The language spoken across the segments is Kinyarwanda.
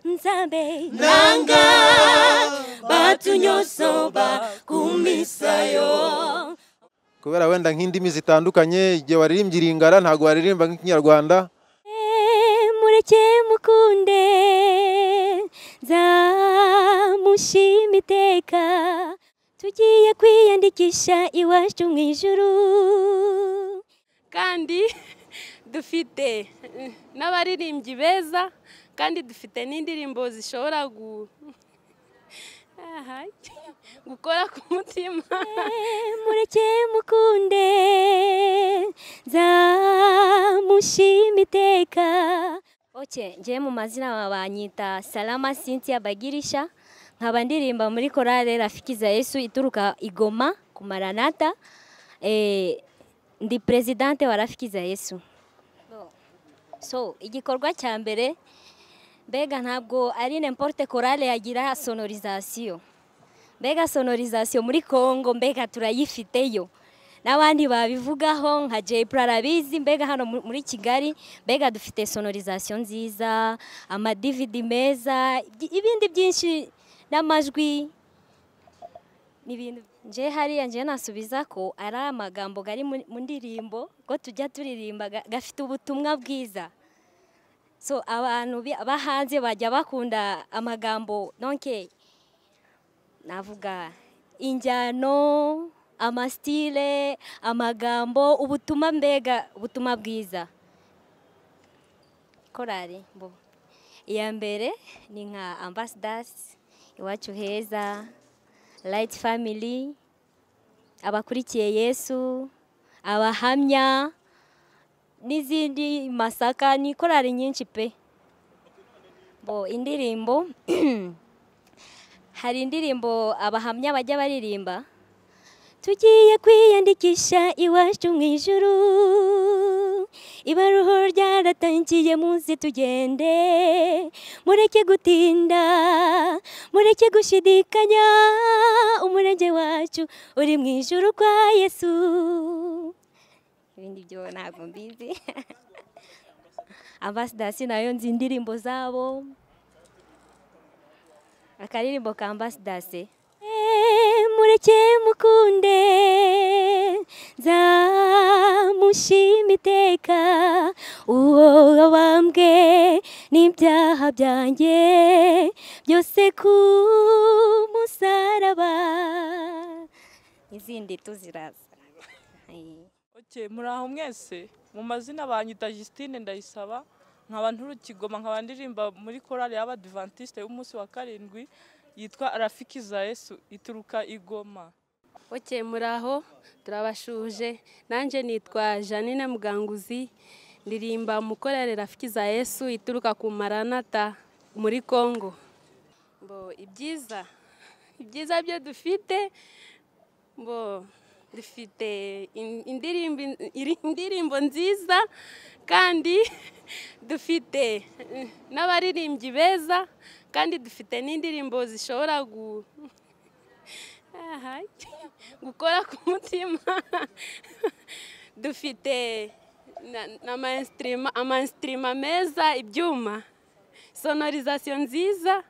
babe nanga batunyosoba kumisayo kubera wenda nk'indimi zitandukanye igihe waririmbye iringara ntabwo waririmba nk'ikinyarwanda E, mureke mukunde nzamushima iteka tugiye kwiyandikisha iwacu mu ijuru kandi dufite eh, n'abaririmbyi beza kandi dufite n'indirimbo zishobora gu... Ahai, gukora ku mutima mureke mukunde nzamushima iteka oke ngewe mu mazina banyita salama cynthia bagirisha nkaba ndirimba muri korale rafikiza yesu ituruka igoma ku maranata Eh, ndi perezidante wa rafikiza yesu so igikorwa cya mbere mbega ntabwo ari n'importe korale yagira sonorizasiyo mbega sonorizasiyo muri kongo mbega turayifiteyo n'abandi babivugaho nka jay arabizi mbega hano mu- muri kigali mbega dufite sonorizasiyo nziza amadividi meza ibyi- ibindi byinshi n'amajwi ni ibintu nje hariya nje nasubiza ko ari amagambo ari mu ndirimbo ko tujya turirimba ga- gafite ubutumwa bwiza so abantu bi- bahanze bajya bakunda amagambo nonke navuga injyano amasitile amagambo ubutumwa mbega ubutumwa bwiza korari mbo iya mbere ni nka ambasadasi iwacu heza rayiti famili abakurikiye yesu abahamya n'izindi masaka ni korari nyinshi pe bo indirimbo hari indirimbo abahamya bajya baririmba tugiye kwiyandikisha iwacu mu ijuru ibaruho ryaratangiye munsi tugende mureke gutinda mureke gushidikanya umurenge wacu uri mu ijuru kwa yesu ibindi byo ntabwo mbizi ambasadasi nayo nzi indirimbo zabo akaririmbo ka ambasadasi mureke mukunde nzamushima iteka uwo wabambwe n'ibyaha byanjye byose ku musaraba izindi tuziraza Ayi. Okay, muri aho mwese mu mazina banyita Justine ndayisaba nkaba nturukigoma nkaba ndirimba muri korali y'abadivantiste y'umunsi wa karindwi yitwa rafiki za yesu ituruka igoma Oke muri aho turabashuje nanjye nitwa Janine Muganguzi ndirimba mukorere rafiki za Yesu ituruka ku Maranata muri Kongo bo ibyiza ibyiza byo dufite bo dufite in- indirimbo iri- indirimbo nziza kandi dufite eh, n'abaririmbyi beza kandi dufite n'indirimbo zishobora gu Ahai. gukora ku mutima dufite na- na ama instrima- ama instrima meza ibyuma sonorizasiyo nziza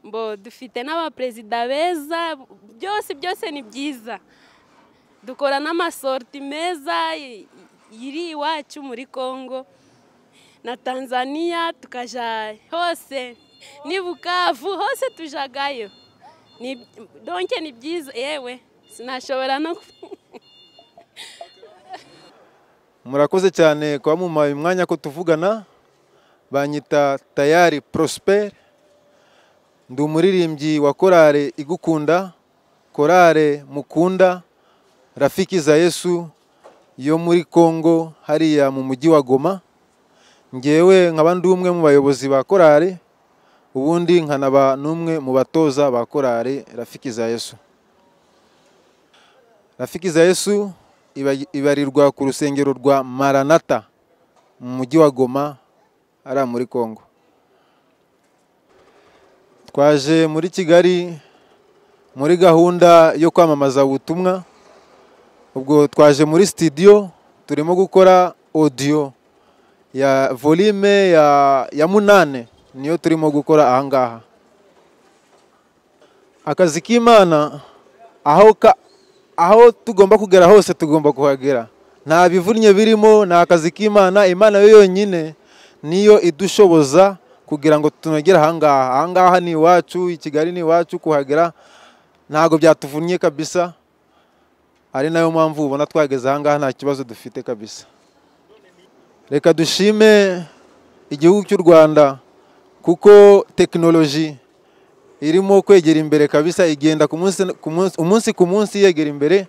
mbo dufite n'abaperezida beza byose byose ni byiza dukora n'amasorti meza i- iri iwacu muri kongo na tanzania tukaja hose ni bukavu hose tujagayo ni donke ni byiza yewe sinashobora no ku- murakoze cyane kuba mumpaye umwanya ko tuvugana banyita tayari prosperi ndi umuririmbyi wa korale igukunda korale mukunda rafiki za yesu yo muri kongo hariya mu mujyi wa goma ngewe nkaba ndi umwe mu bayobozi ba korale ubundi nkanaba n'umwe mu batoza ba korale rafiki za yesu rafiki za yesu iba- ibarirwa ku rusengero rwa maranata mu mujyi wa goma hariya muri kongo twaje muri kigali muri gahunda yo kwamamaza ubutumwa ubwo twaje muri sitidiyo turimo gukora odiyo ya volume ya, ya munane niyo turimo gukora ahangaha akazi k'imana aho ka- aho tugomba kugera hose tugomba kuhagera nta bivunnye birimo ni akazi k'imana imana yo yonyine niyo idushoboza kugira ngo tunagere ahangaha ahangaha ni iwacu i kigali ni iwacu kuhagera ntabwo byatuvunnye kabisa ari nayo mpamvu ubona twageze ahangaha nta kibazo dufite kabisa reka dushime igihugu cy'u rwanda kuko tekinoloji irimo kwegera imbere kabisa igenda ku munsi ku munsi- umunsi ku munsi yegera imbere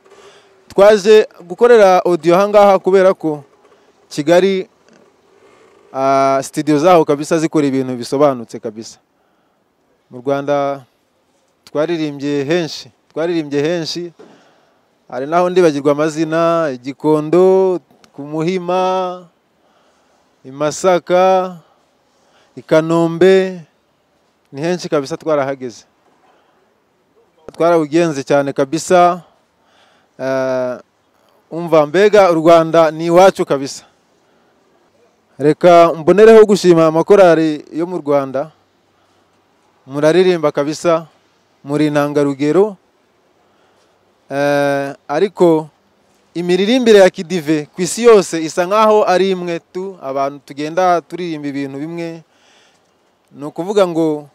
twaje gukorera odiyo ahangaha kubera ko kigali ah, sitidiyo zaho kabisa zikora ibintu bisobanutse kabisa mu rwanda twaririmbye henshi twaririmbye henshi hari naho ndibagirwa amazina igikondo ku muhima i masaka i kanombe ni henshi kabisa twarahageze twarabugenze cyane kabisa Eh, umva mbega u rwanda ni iwacu kabisa reka mbonereho gushima amakorari yo mu rwanda muraririmba kabisa muri intangarugero Eh, ariko imiririmbire ya kidive ku isi yose isa nk'aho ari imwe tu abantu tugenda turirimba ibintu bimwe ni ukuvuga ngo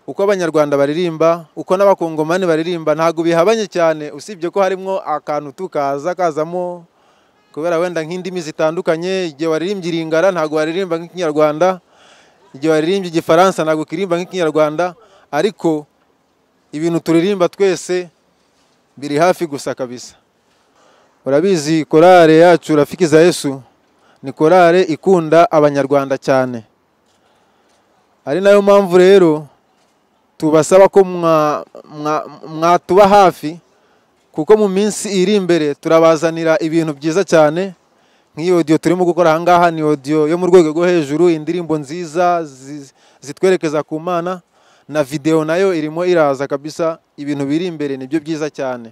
uko abanyarwanda baririmba uko n'abakongomani baririmba ntabwo bihabanye cyane usibye ko harimo akantu tukaza kazamo kubera wenda nk'indimi zitandukanye igihe waririmbye iringara ntabwo waririmba nk'ikinyarwanda igihe waririmbye igifaransa ntabwo ukiririmba nk'ikinyarwanda ariko ibintu turirimba twese biri hafi gusa kabisa urabizi korale yacu rafiki za yesu ni korale ikunda abanyarwanda cyane ari nayo mpamvu rero tubasaba ko mwa- mwa- mwatuba hafi kuko mu minsi iri imbere turabazanira ibintu byiza cyane nk'iyi odiyo turimo gukora ahangaha ni odiyo yo mu rwego rwo hejuru indirimbo nziza zi- zitwerekeza ku mana na videwo nayo irimo iraza kabisa ibintu biri imbere nibyo byiza cyane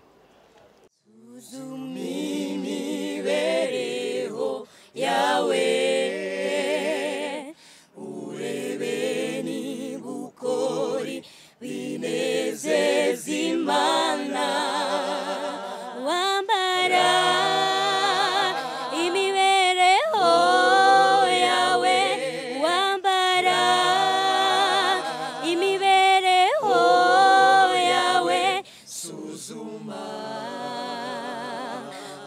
wambara imibereho yawe wambara imibereho yawe suzuma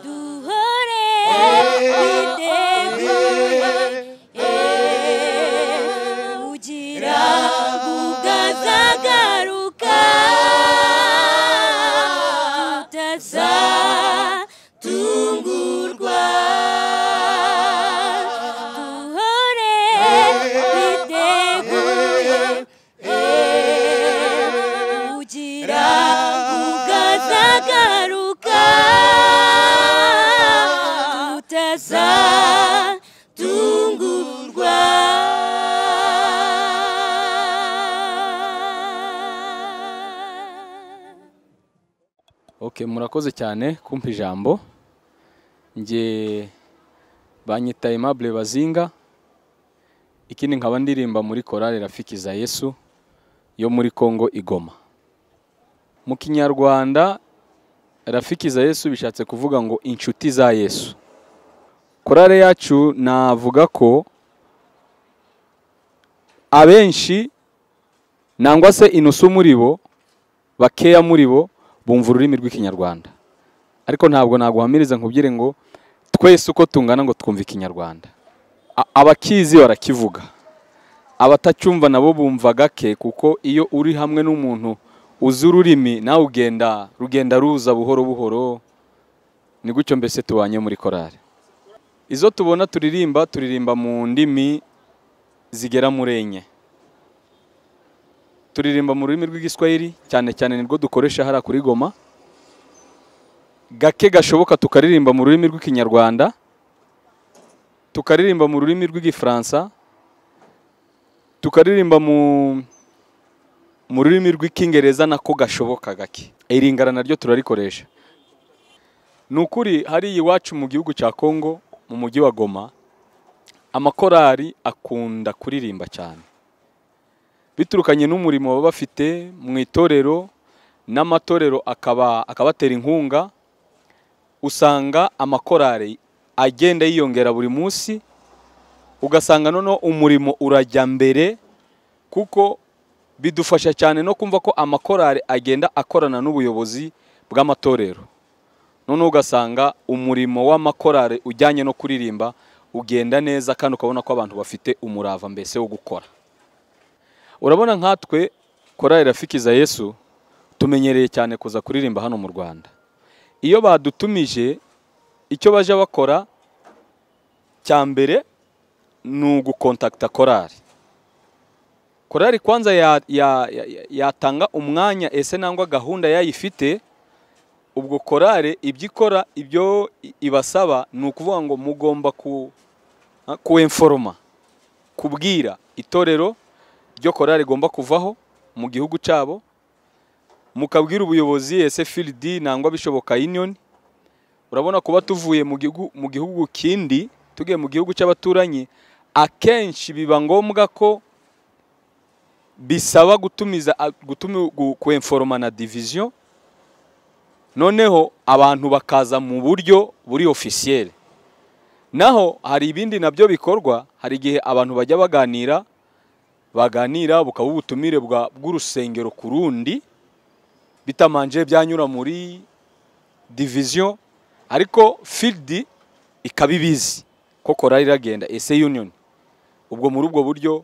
duhore idegwa ugira ukazagaruka tutaza tungurwa duhore twiteguye ugira ukazagaruka tutaza tungurwa Okay, murakoze cyane kumpa ijambo. Nge banyita Aimable Bazinga. Ikindi nkaba ndirimba muri Chorale Rafiki za Yesu yo muri Kongo Igoma. Mu Kinyarwanda Rafiki za Yesu bishatse kuvuga ngo inshuti za Yesu. Chorale yacu navuga ko abenshi nangwa se inusu muri bo bakeya muri bo bumva ururimi rw'ikinyarwanda ariko ntabwo naguhamiriza nkubwire ngo twese uko tungana ngo twumve ikinyarwanda A- abakizi barakivuga abatacyumva nabo bumva gake kuko iyo uri hamwe n'umuntu uzi ururimi nawe ugenda rugenda ruza buhoro buhoro ni gutyo mbese tubanye muri korari izo tubona turirimba turirimba mu ndimi zigera muri enye turirimba mu rurimi rw'igiswahili cyane cyane nirwo dukoresha hariya kuri goma gake gashoboka tukaririmba mu rurimi rw'ikinyarwanda tukaririmba mu rurimi rw'igifaransa tukaririmba mu mu rurimi rw'icyongereza nako gashoboka gake iringara naryo turarikoresha ni ukuri hariya iwacu mu gihugu cya kongo mu mujyi wa goma amakorari akunda kuririmba cyane biturukanye n'umurimo baba bafite mu itorero n'amatorero akaba akabatera inkunga usanga amakorari agenda yiyongera buri munsi ugasanga noneho umurimo urajya mbere kuko bidufasha cyane no kumva ko amakorari agenda akorana n'ubuyobozi bw'amatorero noneho ugasanga umurimo w'amakorari ujyanye no kuririmba ugenda neza kandi ukabona ko abantu bafite umurava mbese wo gukora urabona nkatwe korari rafikiza yesu tumenyereye cyane kuza kuririmba hano mu rwanda iyo badutumije icyo bajya bakora cya mbere ni ugukontakita korari korari kwanza ya- ya- ya- yatanga umwanya ese nangwa gahunda yayifite ubwo korari ibyo ikora ibyo i- ibasaba ni ukuvuga ngo mugomba ku kuwemforoma kubwira itorero ryo korari igomba kuvaho mu gihugu cyabo mukabwira ubuyobozi ese filidi nangwa bishoboka union urabona kuba tuvuye mu gihugu mu gihugu kindi tugiye mu gihugu cy'abaturanyi akenshi biba ngombwa ko bisaba gutumiza a- gutumi gu- kwenforoma na diviziyo noneho abantu bakaza mu buryo buri ofisiyeri naho hari ibindi nabyo bikorwa hari igihe abantu bajya baganira baganira bukaba ubutumire bwa- bw'urusengero ku rundi bitamanje byanyura muri diviziyo ariko filidi ikaba ibizi ko korari iragenda ese union ubwo muri ubwo buryo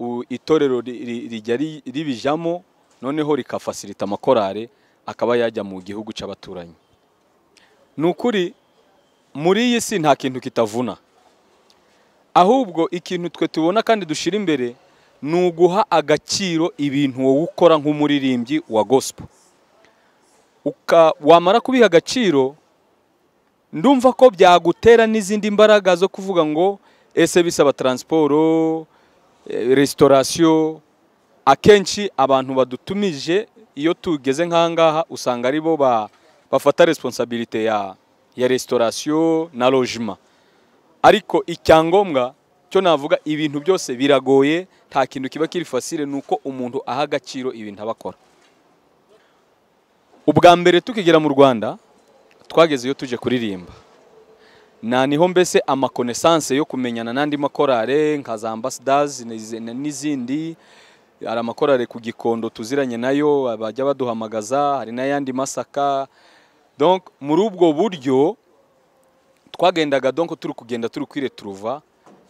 u- itorero ri- ri- rijya ri- ribijamo noneho rikafasirita amakorari akaba yajya mu gihugu cy'abaturanyi ni ukuri muri iyi si nta kintu kitavuna ahubwo ikintu twe tubona kandi dushyira imbere ni uguha agaciro ibintu wowe ukora nk'umuririmbyi wa gospel Uka- wamara kubiha agaciro ndumva ko byagutera n'izindi mbaraga zo kuvuga ngo ese bisaba taransiporo eh, resitorasiyo akenshi abantu badutumije iyo tugeze nk'ahangaha usanga ari bo ba- bafata responsabilite ya ya resitorasiyo na lojima ariko icyangombwa cyo navuga ibintu byose biragoye nta kintu kiba kiri fasire ni uko umuntu aha agaciro ibintu aba akora ubwa mbere tukigera mu rwanda twageze iyo tuje kuririmba na niho mbese amakonesanse yo kumenyana n'andi makorale nka za ambasadazi n'izindi hari amakorale ku gikondo tuziranye nayo bajya baduhamagaza hari n'ayandi masaka donc muri ubwo buryo twagendaga donc turi kugenda turi kwire turuva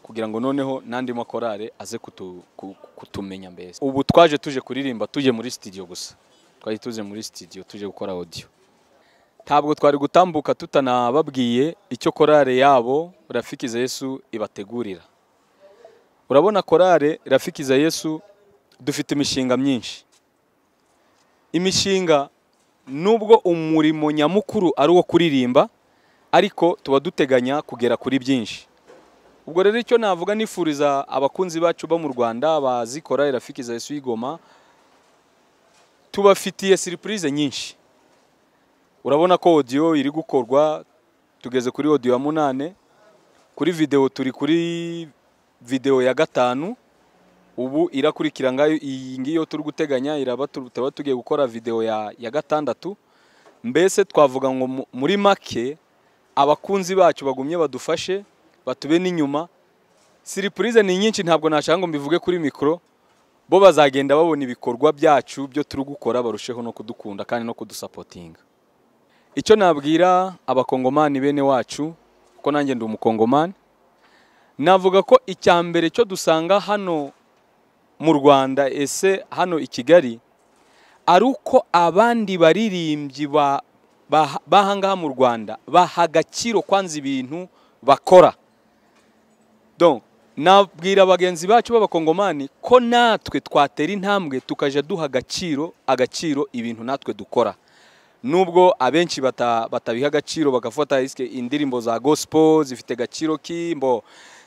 kugira ngo noneho n'andi makorale aze kutu- ku- kutumenya mbese ubu twaje tuje kuririmba tuje muri studio gusa twari tuje muri studio tuje gukora audio ntabwo twari gutambuka tutanababwiye icyo korale yabo rafikiza yesu ibategurira urabona korale rafikiza yesu dufite imishinga myinshi imishinga nubwo umurimo nyamukuru ari uwo kuririmba ariko tuba duteganya kugera kuri byinshi ubwo rero icyo navuga nifuriza abakunzi bacu bo mu rwanda bazi korale rafikiza yesu y'igoma tubafitiye siripurize nyinshi urabona ko audio iri gukorwa tugeze kuri audio ya munane kuri video turi kuri video ya gatanu ubu irakurikira ngayo iyi ngiyo turi guteganya iraba tu- tuba tugiye gukora video ya, ya gatandatu mbese twavuga ngo mu- muri make abakunzi bacu bagumye badufashe batube n'inyuma siripurize ni nyinshi ntabwo nashaka ngo mbivuge kuri mikoro bo bazagenda babona ibikorwa byacu byo turi gukora barusheho no kudukunda kandi no kudusapotinga icyo nabwira abakongomani bene wacu kuko nanjye ndi umukongomani navuga ko icya mbere cyo dusanga hano mu rwanda ese hano i kigali ari uko abandi baririmbyi ba- ba- b'ahangaha mu rwanda baha agaciro kwanza ibintu bakora donc nabwira bagenzi bacu b'abakongomani ko natwe twatera intambwe tukajya duha agaciro agaciro ibintu natwe dukora nubwo abenshi bata- batabiha agaciro bagafata risike indirimbo za gospel zifite agaciro kimbo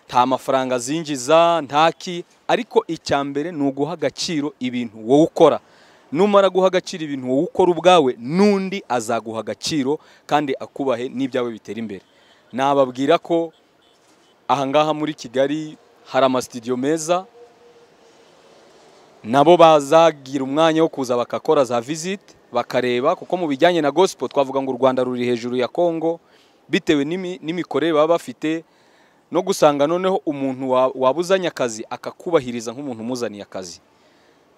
nta mafaranga zinjiza ntaki ariko icya mbere ni uguha agaciro ibintu wowe ukora numara guha agaciro ibintu wowe ukora ubwawe n'undi azaguha agaciro kandi akubahe n'ibyawe bitera imbere nababwira ko ahangaha muri kigali hari amasitidiyo meza nabo bazagira umwanya wo kuza bagakora za visite bakareba kuko mu bijyanye na gospel twavuga ngo u rwanda ruri hejuru ya kongo bitewe n'imi- n'imikorere baba bafite no gusanga noneho umuntu wa- wabuzanye akazi akakubahiriza nk'umuntu umuzaniye akazi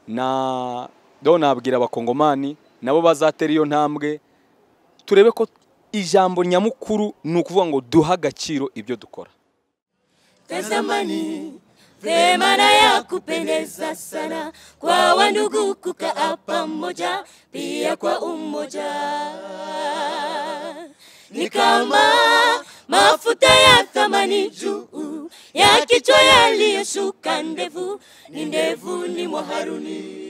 na do nabwira abakongomani nabo bazatera iyo ntambwe turebe ko ijambo nyamukuru ni ukuvuga ngo duhe agaciro ibyo dukora Tazamani, vema ya kupendeza sana, kwa wandugu kukaa pamoja, pia kwa umoja. Ni kama mafuta ya thamani juu ya kichwa yaliyoshuka ndevu, ni ndevuni mwa Haruni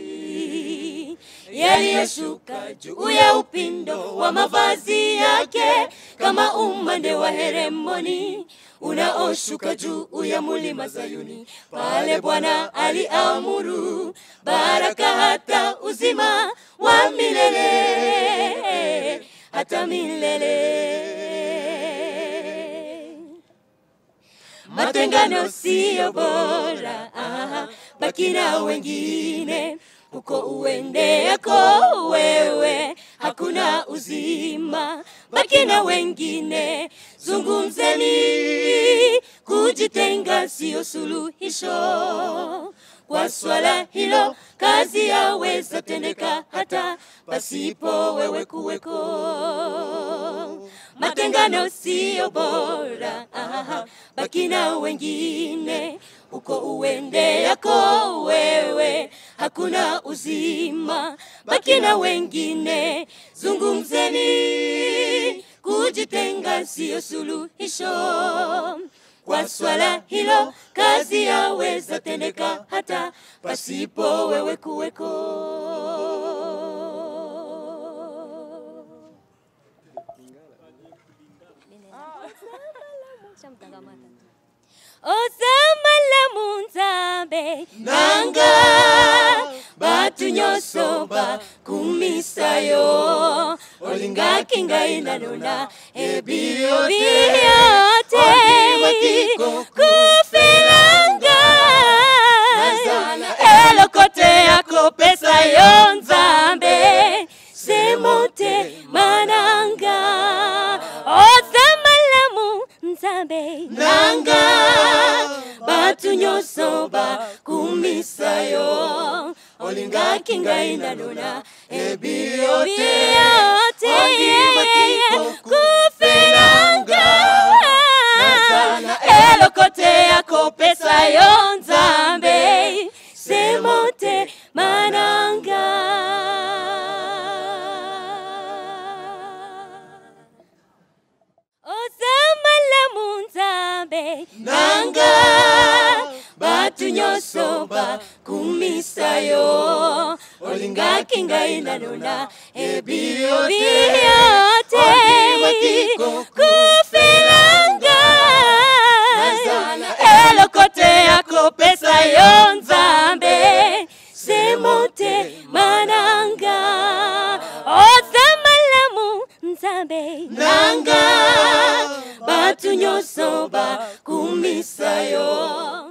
yaliyoshuka juu ya upindo wa mavazi yake kama umande wa Heremoni unaoshuka juu ya mulima Zayuni. Pale Bwana aliamuru baraka hata uzima wa milele hata milele. Matengano siyo bora, ah, baki na wengine huko uendeko wewe, hakuna uzima, baki na wengine, zungumzeni. Kujitenga siyo suluhisho kwa swala hilo, kazi yaweza tendeka hata pasipo wewe kuweko. Matengano siyo bora, aha, baki na wengine uko uende yako wewe, hakuna uzima, baki na wengine, zungumzeni. Kujitenga siyo suluhisho kwa swala hilo, kazi yaweza tendeka hata pasipo wewe kuweko. ozamala munzambe nanga batu nyonso bakumisa yo olingaki ngai nanona biote kufelanga eloko te akopesa yo nzambe semo te mananga ozamala munzambe nanga batu nyonso bakumisa yo olingaki ngai nanona ebiro te biote kufelanga Nazana eloko te akopesa yo nzambe semo te mananga ozamala munzambe nanga batu nyonso bakumisa yo olingaki ngai nanona ebiro biote kufelanga eloko te akopesa yo nzambe semo te mananga ozamala munzambe nanga batu nyonso bakumisa yo